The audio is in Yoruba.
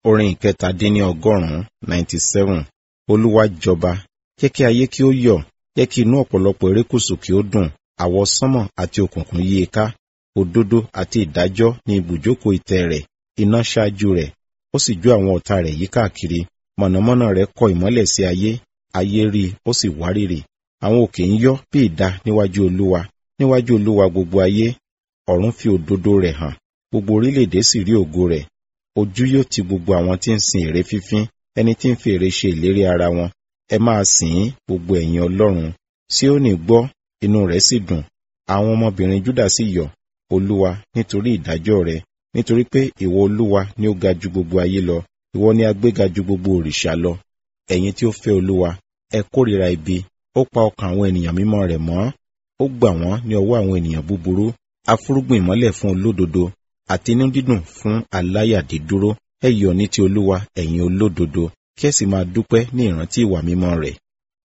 orin ìkẹtàdínní ọgọ́rùn-ún ninety seven olúwa jọba jẹ́ kí ayé kí ó yọ̀ jẹ́ kí inú ọ̀pọ̀lọpọ̀ erékùṣù kí ó dùn àwọ̀ sánmọ̀ àti òkùnkùn yí i ká òdodo àti ìdájọ́ ní ibùjókòó ìtẹ́ rẹ̀ iná ṣáájú rẹ̀ ó sì jó àwọn ọ̀tá rẹ̀ yí káàkiri mọ̀nàmọ́ná rẹ̀ kọ ìmọ́lẹ̀ sí ayé ayé rí ó sì wárìrì àwọn òkè ń yọ́ bí idà níwájú olúwa níwájú olúwa gbogbo ayé ọ̀run fi òdodo rẹ̀ hàn gbogbo orílẹ̀-èdè sì rí ògo rẹ̀ ojú yóò ti gbogbo àwọn tí ń sin ère fífín ẹni tí ń fi ère ṣe ìlérí ara wọn ẹ máa sìn ín gbogbo ẹ̀yin ọlọ́run Síónì gbọ́ inú rẹ̀ sì dùn àwọn ọmọbìnrin Júdà sì yọ̀ olúwa nítorí ìdájọ́ rẹ̀ nítorí pé ìwọ olúwa ni ó ga ju gbogbo ayé lọ ìwọ ni a gbéga ju gbogbo òrìṣà lọ ẹ̀yin tí ó fẹ́ olúwa ẹ kórìíra ibi ó pa ọkàn àwọn ènìyàn mímọ́ rẹ̀ mọ́ ó gbà wọ́n ní ọwọ́ àwọn ènìyàn búburú afúrúgbìn ìmọ́lẹ̀ fún olódodo àti inú dídùn fún aláyàdídúró ẹ yọ̀ ní ti olúwa ẹ̀yin olódodo kí ẹ sì máa dúpẹ́ ní ìrántí ìwà mímọ́ rẹ̀